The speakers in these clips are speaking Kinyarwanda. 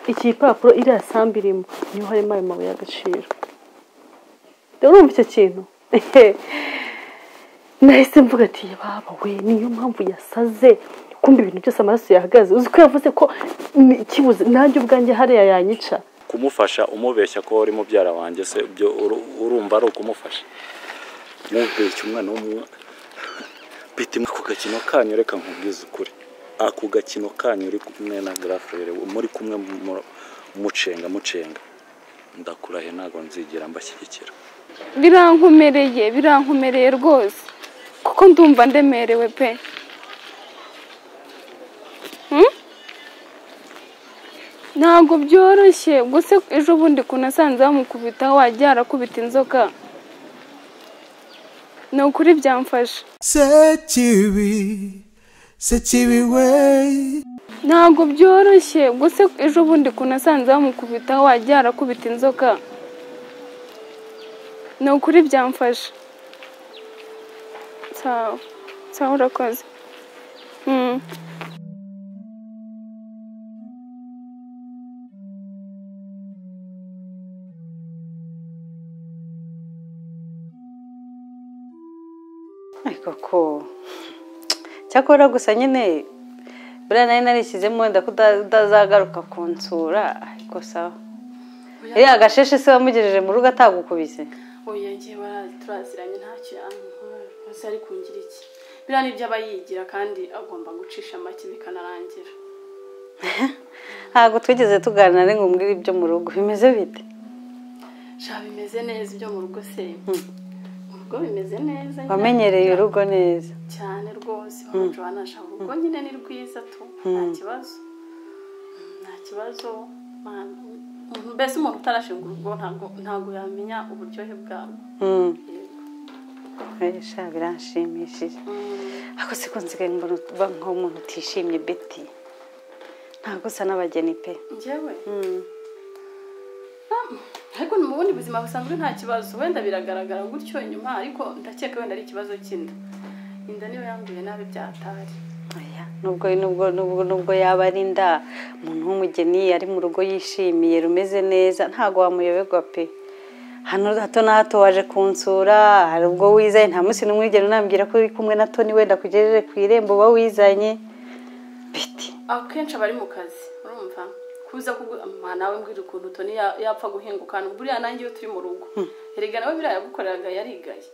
iki gipapuro iriya sambu irimo niho harimo ayo mabuye y'agaciro rero urumva icyo kintu nahise mvuga ati baba we niyo mpamvu yasaze kumva ibintu byose amaraso yahagaze uzi ko yavuze ko kibuze nanjye ubwanjye hariya yanyica kumufasha umubeshya ko uri mubyara wanjye se byo uru- urumva ari ukumufasha mubeshya umwana w'umunywa bita imwe ku gakino kanyu reka nkubwize ukuri ako gakino kanyu uri kumwe na garafere muri kumwe mu- mucenga mucenga ndakurahe ntabwo nzigera mbashyigikira birankomereye birankomereye rwose kuko ndumva ndemerewe pe Hmm? ntabwo byoroshye gusa ejo bundi ukuntu asanze bamukubitaho wajya arakubita inzoka ni ukuri byamfasha Sekibi, Sekibi way. ntabwo byoroshye gusa ejo bundi ukuntu asanze bamukubitaho wajya arakubita inzoka ni ukuri byamfasha sawa sawa urakoze Mm. ariko ko cyakora gusa nyine buriya nari narishyizemo wenda ko uta- utazagaruka kunsura ariko sawa iriya gasheshe se wamugejeje mu rugo atagukubise oya ngiye bara- turaziranye ntacyo yankora hose ari kungira iki biriya nibyo aba yigira kandi agomba gucisha make bikanarangira ntabwo twigeze tuganira ngo umbwire ibyo mu rugo bimeze bite sha bimeze neza ibyo mu rugo se mu rugo bimeze neza nyine. wamenyereye urugo neza cyane rwose wabanje wanashaka urugo nyine ni rwiza tu nta kibazo nta kibazo Mana, umuntu- mbese umuntu utarashinga urugo ntabwo ntabwo yamenya uburyohe bwarwo Mm. Yego. Eh, sha biranshimishije Mm. ako siko nsigaye mbona uba nk'umuntu utishimye beti ntabwo usa n'abageni pe njyewe Mm. ariko ni mu bundi buzima busanzwe nta kibazo wenda biragaragara gutyo inyuma ariko ndakeka wenda ari ikibazo cy'inda inda niyo yanguye nabi byatari Oya, nubwo nubwo nubwo nubwo yaba ari inda umuntu w'umugeni ari mu rugo yishimiye rumeze neza ntabwo wamuyoberwa pe hano hato na hato waje kunsura hari ubwo wizanye nta munsi n'umwe wigera unambwira ko uri kumwe na toni wenda kugejeje ku irembo uba wizanye biti akenshi aba ari mu kazi urumva kuza kuguha nawe mbwira ukuntu toni ya- yapfa guhinguka hano buriya nanjye iyo turi mu rugo erega nawe biriya yagukoreraga yarigaye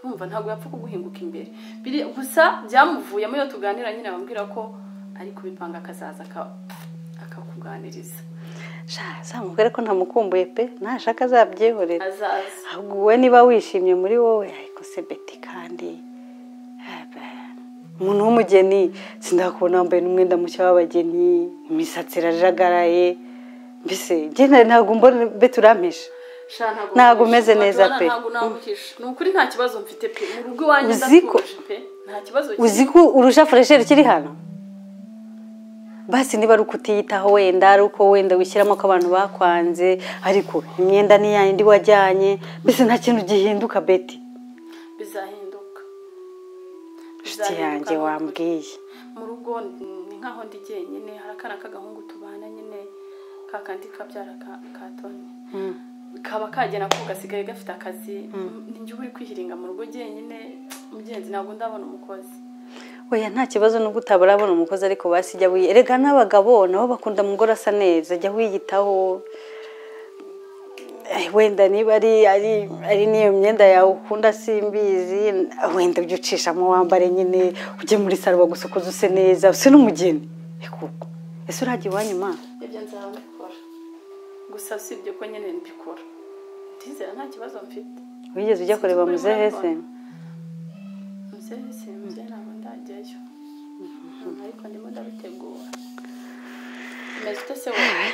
urumva ntabwo yapfa kuguhinguka imbere Biri- gusa byamuvuyemo iyo tuganira nyine bambwira ko ari kubipanga akazaza aka- akakuganiriza sha zamubwire ko ntamukumbuye pe nashaka azabyihorera azaza ahubwo wowe niba wishimye muri wowe ariko se beti kandi eh, be- umuntu w'umugeni sindakubona wambaye n'umwenda mushya w'abageni imisatsi irajagaraye mbese njye na- ntabwo mbona beti urampisha Sha, ntabwo Ntabwo nkuhisha. umeze neza Joanna, pe. ntabwo naguhisha ni ukuri nta kibazo mfite pe mu rugo iwanjye Uzi ko- ndatuje pe nta kibazo uzi ko urusha furesheri kiri hano basi niba ari uko utiyitaho wenda ari uko wenda wishyiramo ko abantu bakwanze ariko imyenda ni yayindi wajyanye mbese nta kintu gihinduka beti bizahinduka inshuti Bizahinduka yanjye ni ukuri. wambwiye mu rugo ni nk'aho ndi jyenyine hari akana k'agahungu tubana nyine ka kandi kabyara ka ka toni kaba kagera ko gasigaye gafite akazi ni njye uba uri kwihiringa mu rugo jyenyine mugenzi ntabwo ndabona umukozi oya nta kibazo nubwo utabura abona umukozi ariko basi jya wiye erega n'abagabo nabo bakunda umugore asa neza jya wiyitaho Eh, wenda niba ari ari ari n'iyo myenda yawe ukunda simbizi wenda ujye ucishamo wambare nyine ujye muri saro bagusokoza use neza use n'umugeni ekuko ese urajya iwanyu ma ibyo nzaba mbikora gusa usibye ko nyine mbikora ndizera nta kibazo mfite wigeze ujya kureba muzehe se muzehe se muzehe ntabwo ndajyayo ariko ndimo ndabitegura umeze ute se wowe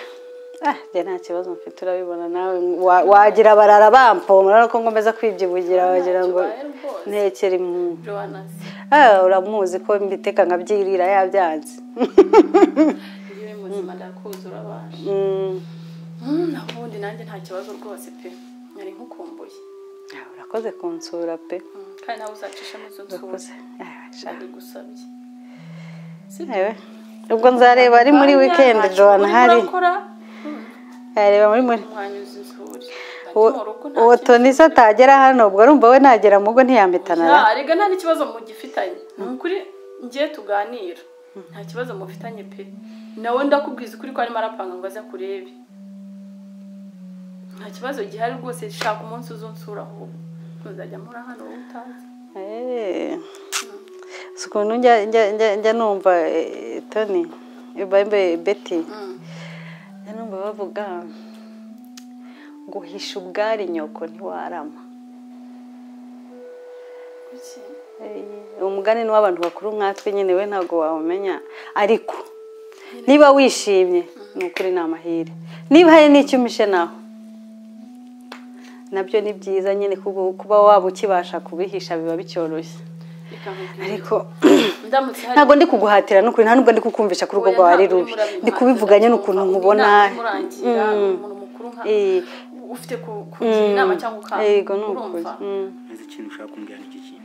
ah njye nta kibazo mfite urabibona nawe wa- wagira barara bampomora ariko ngomeza kwibyibugira wagira ngo kibaye rwose. ntekere impundu joana se Ah, uramuzi ko mbiteka nkabyirira yabyanze yewe muzima ndakuzi urabasha Mm, Mm, naho ubundi nanjye nta kibazo rwose pe nari nkukumbuye ah, urakoze kunsura pe Mm, kandi nawe uzacishamo izo nsura urakoze Ah, sha. ndagusabye Ewe, ubwo nzareba ari muri Kanya weekend ntacyo joan urimo hari urakora, yareba muri muri umwanyuza isuri mu rugo nta uwo toni se atagera hano ubwo urumva we nagera mu rugo ntiyampitana na nta rega nta n'ikibazo mugifitanye ni ukuri ngiye tuganira nta kibazo mufitanye pe nawe ndakubwiza ukuri ko arimo arapanga ngo aze kurebe nta kibazo gihari rwose shaka umunsi uzunsura ahubwo ntuzajya muri hano wowe utazi Eh. si ukuntu njya njya- njya- njya numva eh, toni eh, bambe beti njya numva bavuga guhisha ubwari nyoko ntiwarama Kuki? Eh, umugani ni w'abantu bakuru nkatwe nyine we ntabwo wawumenya ariko niba wishimye ni ukuri ni amahire niba hari n'icyo umishe naho nabyo ni byiza nyine kuba- kuba waba ukibasha kubihisha biba bicyoroshye Reka nkubwire. ariko ndamutse hari ntabwo ndi kuguhatira n'ukuri nta nubwo ndi kukumvisha ko urugo Oya, rwawe ari ntabwo rubi urimo ndi kubivuganye n'ukuntu urabimpa. nkubona Inama imurangira, Mm. umuntu mukuru nka Eh. ufite ku- kugira inama cyangwa ukanga yego ni ukuri urumva Mm. nzi ikintu ushaka kumbwira n'iki kintu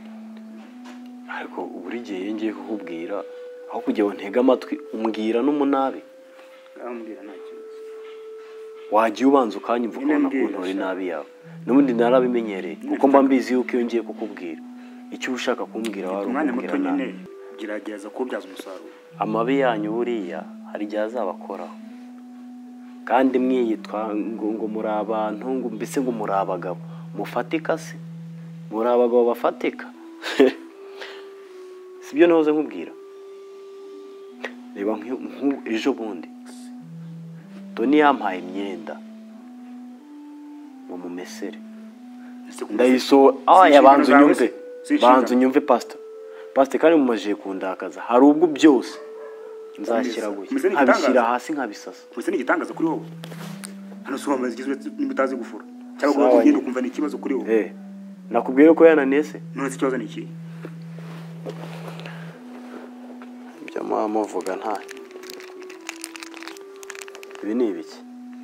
ariko buri gihe iyo ngiye kukubwira aho kugira ngo ntege amatwi umbwira n'umunabi urambwira nta kibazo wagiye ubanza ukanyumva Nyine ukabona mbwira ukuntu uri sha. nabi yawe n'ubundi narabimenyereye kuko mba mbizi yuko iyo ngiye kukubwira icyo uba ushaka kumbwira wari umwanya muto ukubwira nyine nabi gerageza kuwubyaza umusaruro amabi yanyu buriya hari igihe azabakoraho kandi mwiyitwa ngo ngo muri abantu ngo mbese ngo muri abagabo mufatika se muri abagabo bafatika si byo nahoze nkubwira reba nk'u- nk'u- ejo bundi toni yampaye imyenda ngo mumesere Ese kumva- ndayisohora Si aya inshingano banza zawe unyumve se? Si inshingano. banza unyumve pasita pasita kandi mumajije kundakaza hari ubwo byose nzashyira guye Umeze nk'igitangaza. nkabishyira hasi nkabisasa Mbese ni igitangaza kuri wowe hano si wamaze igizwe niba utazi gufura cyangwa Sawa, ngo ugende nyine. ukumva ni ikibazo kuri wowe Eh, nakubwiye ko yananiye se none se ikibazo ni iki ibyo muba muvuga nta ibi ni ibiki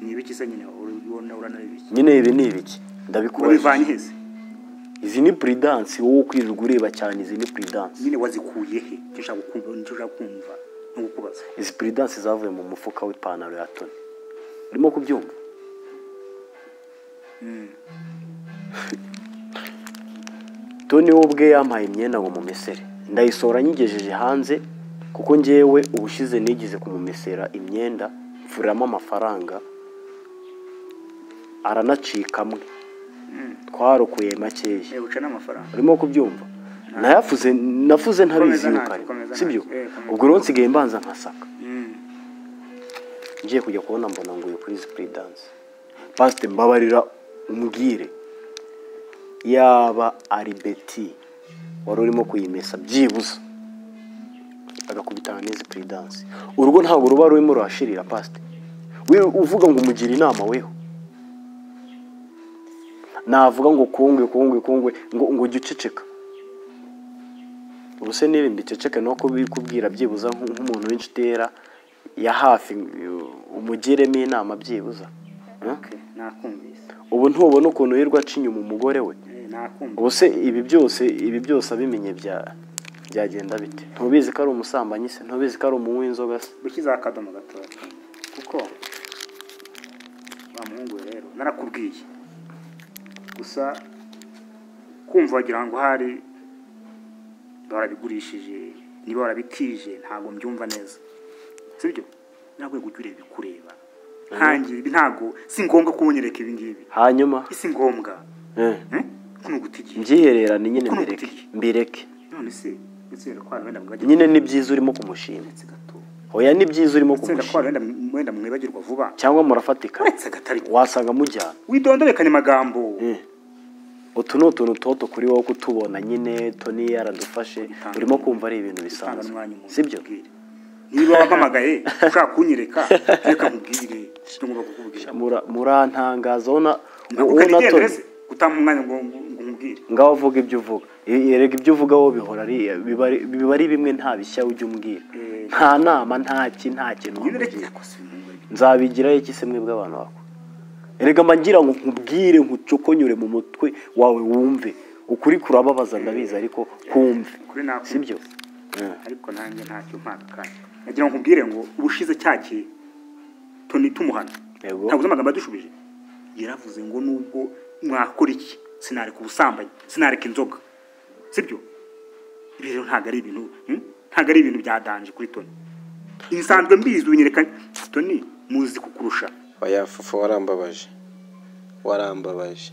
ni ibiki se nyine ubona uranabibiki nyine ibi ni ibiki wabivanye ndabikubajije hese izi ni puridansi wowe kwirirwa ureba cyane izi ni puridansi nyine wazikuye he icyo ushaka kumva icyo ushaka kumva ni ukubaza izi puridansi zavuye mu mufuka w'ipantaro ya toni urimo kubyumva toni we ubwe yampaye imyenda ngo mumesere ndayisohora nyigejeje hanze kuko ngewe ubushize nigeze kumumesera imyenda mvuramo amafaranga aranacikamwe twarokoye makeya uca n'amafaranga urimo kubyumva nayafuze nafuze ntabizi Komeza yuko ntacyo, ari komeza sibyo ntacyo, eh, komeza. ubwo rero nsigaye mbanza nkasaka Mm. ngiye kujya kubona mbona nguye kuri izi puri danse pasite mbabarira umbwire yaba ari beti wari urimo kuyimesa byibuze agakubitana n'izi puri danse urugo ntabwo ruba rurimo ruhashirira pasite we uvuga ngo umugire inama weho navuga ngo kungwe kungwe kungwe ngo ngo jya uceceka ubuse n'ibindi iceceke ni uko bikubwira byibuza nk- nk'umuntu w'inshuti yera ya hafi uh, umugiremo inama byibuza Huh? Okay, nakumvise ubu ntubona ukuntu yirirwa aca inyuma umugore we Eh, nakumvise ubuse ibi byose ibi byose abimenye bya byagenda bite ntubizi ko ari umusambanyi se ntubizi ko ari umunywi w'inzoga se gushyizeho akadomo gatoya kuko wa muhungu we rero narakubwiye gusa kumva wagira ngo hari barabigurishije niba barabitije ntabwo mbyumva neza sibyo ntabwo ujya ureba ibikureba ntangiye ibi ntabwo si ngombwa ko unyereka ibi ngibi hanyuma si ngombwa eh, eh? ko ni ugutigiye mbyihererane nyine Ukuntu mbireke utiriye. mbireke none se utsera ko hari wenda mwibagirwa nyine ni byiza urimo kumushima uretse gato oya ni byiza urimo utsera ko kumushima hari wenda mw- wenda mwibagirwa vuba cyangwa murafatikana uretse gatari wasanga mujyana widondorekanye amagambo Eh. utu ni utuntu toto kuri wowe kutubona nyine toni yaradufashe Bitanga- urimo kumva ari ibintu utanga bisanzwe n'umwanya umuntu sibyo akubwira. niba wampamagaye ushaka kunyereka reka nkubwire icyo ngomba kukubwira Mura- murantangaza wowe na- ntabwo wowe na ukarigendere toni se utama umwanya ngo ngo ngo nkubwire ngaho uvuga ibyo uvuga E- erega ibyo uvuga wowe bihora ari biba ari- biba ari bimwe nta bishya ujya umbwira Eh. nta nama nta ki nta kintu nyine reka wamubwira yakoze ibintu bibi. nzabigiraho iki se mwebwe abantu bako erega mba ngira ngo nkubwire nkucokonyure mu mutwe wawe wumve ukuri kurababaza ndabizi ariko kumve Kuri nakumva. sibyo Eh. ariko nanjye ntacyo mpaka kandi nagira ngo nkubwire ngo ubushize cya gihe toni tumuhana yego ntabwo uzi amagambo yadushubije yaravuze ngo nubwo mwakora iki sinareka ubusambanyi sinareka inzoga sibyo ibi rero ntabwo ari ibintu hmm? ntabwo ari ibintu bya danje kuri toni nsanzwe mbizi ubinyereka toni muzi kukurusha oya fufu warambabaje warambabaje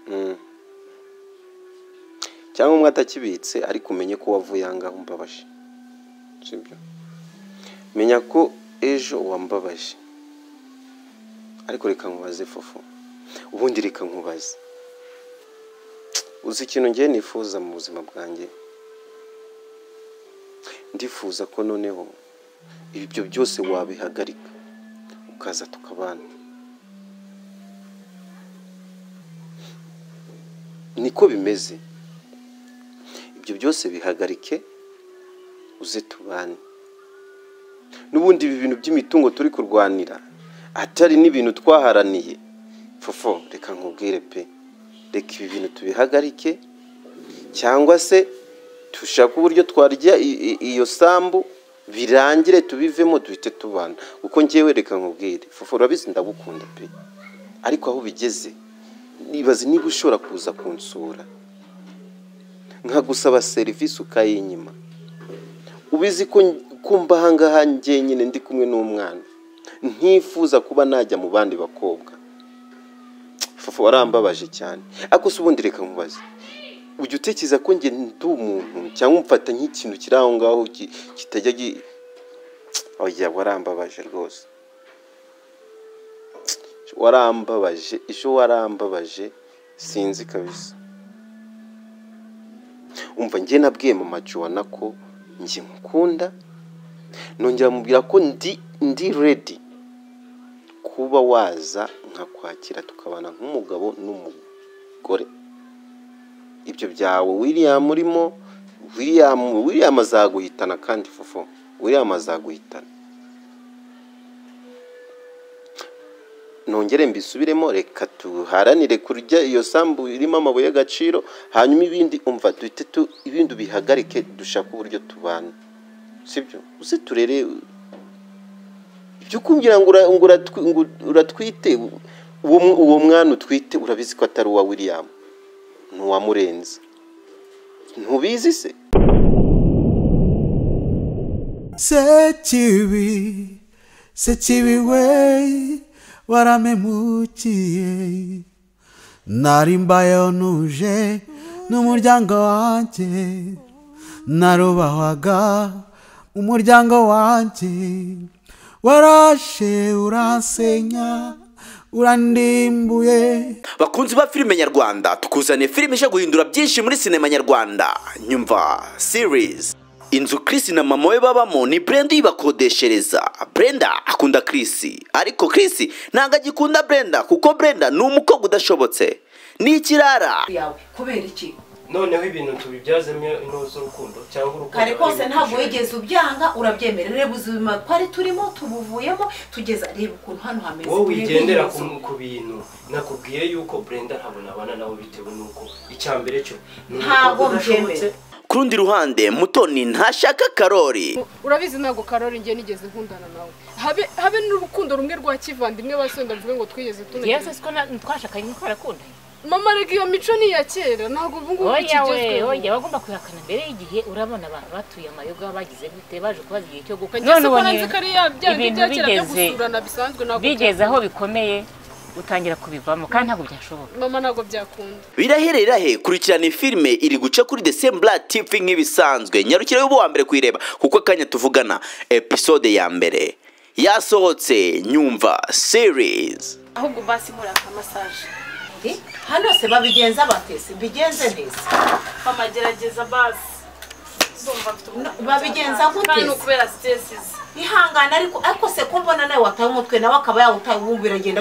Mm. cyangwa umwe atakibitse ariko umenye ko wavuye aha ngaha umbabaje sibyo menya ko ejo wambabaje ariko reka nkubaze fufu ubundi reka nkubaze uzi ikintu ngiye nifuza mu buzima bwanjye ndifuza ko noneho ibyo byose wabihagarika ukaza tukabana niko bimeze ibyo byose bihagarike uze tubane n'ubundi ibi bintu by'imitungo turi kurwanira atari n'ibintu twaharaniye fofo reka nkubwire pe reka ibi bintu tubihagarike cyangwa se dushake uburyo twarya i- i- iyo sambu birangire tubivemo duhite tubana kuko ngewe reka nkubwire fofo urabizi ndagukunda pe ariko aho bigeze nibaza niba ushobora kuza kunsura nkagusaba serivisi ukayinyima ubizi ko kumva ahangaha njyenyine ndi kumwe n'umwana ntifuza kuba najya mu bandi bakobwa fufu warambabaje cyane ariko se ubundi reka nkubaze ujya utekereza ko njye ndi umuntu cyangwa umfata nk'ikintu kiri aho ngaho ki- kitajya gi oya warambabaje rwose warambabaje ejo warambabaje sinzi kabisa umva njye nabwiye mama Joanna ko njye nkukunda nongera mubwira ko ndi ndi redi kuba waza nkakwakira tukabana nk'umugabo n'umugore ibyo byawe william urimo william william azaguhitana kandi fofo william azaguhitana nongere mbisubiremo reka tuharanire kurya iyo sambu irimo amabuye y'agaciro hanyuma ibindi umva duhite tu ibindi bihagarike dushake uburyo tubana sibyo uze turere ibyo kumbwira ngo ura- ngo uratwi- ngo uratwite uwo mu- uwo mwana utwite urabizi ko atari uwa william ni uwamurenze ntubizi se Sechibi, sechibi wey, waramemukiye. Narimbayo nuje n'umuryango wanje, narubahwaga umuryango wanje. Warashe uransenya, urandimbuye. bakunzi ba filime nyarwanda tukuzaniye filime ije guhindura byinshi muri sinema nyarwanda nyumva series inzu Chris na mama we babamo ni Brenda uyibakodeshereza Brenda akunda Chris ariko Chris ntabwo agikunda Brenda kuko Brenda ni umukobwa udashobotse ni ikirara yawe kubera iki noneho ibintu tubibyazemo intore z'urukundo cyangwa urukundo kare kose ruri mu ntabwo gishoro. wigeze ubyanga urabyemera reba ubuzima twari turimo tubuvuyemo tugeza reba ukuntu hano hameze wowe wigendera Reba ku ku bintu nakubwiye yuko brenda ntabwo nabana nawe bitewe n'uko icya mbere cyo ni Ntabwo umukobwa udashobotse. mbyemera. ku rundi ruhande mutoni ntashaka karori urabizi ntabwo karori ngiye nigeze nkundana nawe habe habe n'urukundo rumwe rwa kivandimwe basenda mvuge ngo twigeze tunagera yesu siko twashakanye twarakundanye mama reka iyo mico ni iya kera ntabwo ubu ngubu oya we ikigezweho oya bagomba kubihakana mbere y'igihe urabona abantu batuye amayoga bagize gute baje kubaza igihe cyo gukwa Njye si ko nanze ko ari ya bya bindi bya kera byo gusurana bisanzwe ntabwo bigeze aho byakunda. bikomeye utangira kubivamo kandi ntabwo byashoboka mama ntabwo byakunda birahere rahe kurikirana filime iri guca kuri desembura tivi nk'ibisanzwe nyarukire y'ubu wa mbere kuyireba kuko akanya tuvugana episode ya mbere yasohotse nyumva series ahubwo basi muraka masaje undi. hano se babigenza batese mbigenze neza mama gerageza basi zumva mfite umunaniro babigenza cyane. gute kandi ni ukubera stress ze ihangane ariko ariko se ko mbona nawe wataye umutwe nawe akaba yawutaye wumva iragenda